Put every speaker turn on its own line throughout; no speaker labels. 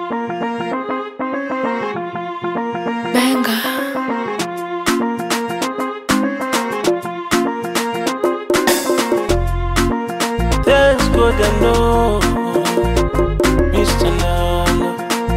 Benga.
Thanks God I know Mr. Nana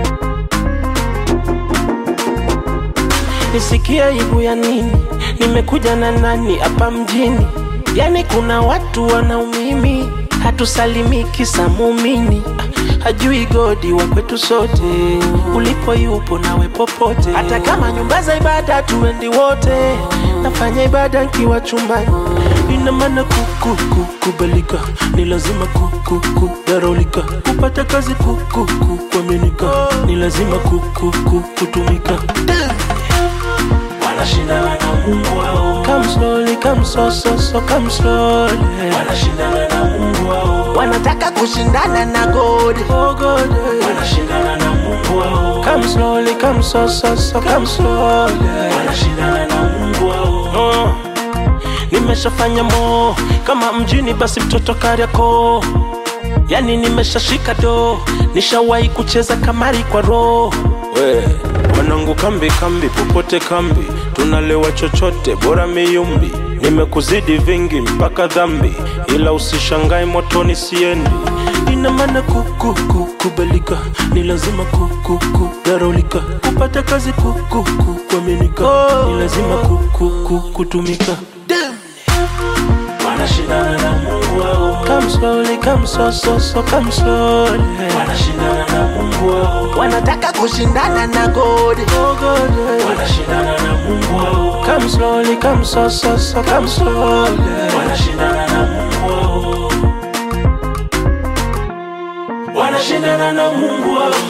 Nisikia aibu ya nini Nimekuja na nani hapa mjini Yani kuna watu wanaumimi Hatusalimiki sa muumini Hajui godi wa kwetu sote Ulipo yupo nawe popote Hata kama nyumba za ibada tuendi wote Nafanya ibada nkiwa chumbani Ina maana kuku kukubalika Ni lazima kuku kudaraulika Kupata kazi kuku kuaminika Ni lazima kuku kutumika
wanashindana na Mungu wao,
Come slowly, come so so so come slowly
wanashindana na Mungu wao,
Wanataka kushindana na God Oh God
wanashindana na Mungu wao,
Come slowly, come so so so come slowly
wanashindana na Mungu wao,
Oh, nimeshafanya mo kama mjini basi mtoto Kariakoo, yani nimeshashika do, nishawahi kucheza kamari kwa roho. We wanangu, kambi kambi, popote kambi, tunalewa chochote, bora miyumbi. Nimekuzidi vingi mpaka dhambi, ila usishangae motoni siendi. Ina maana kuku kukubalika, ni lazima kuku kudaraulika, kupata kazi kuku kuaminika, ni lazima kuku kutumika.
wanashindana na Mungu wao,
Come slowly, come so so so come slowly.
wanashindana na Mungu wao,
Wanataka kushindana na God. Oh God.
wanashindana na Mungu wao,
Come slowly, come so so so come slowly.
wanashindana na Mungu wao, wanashindana na Mungu wao,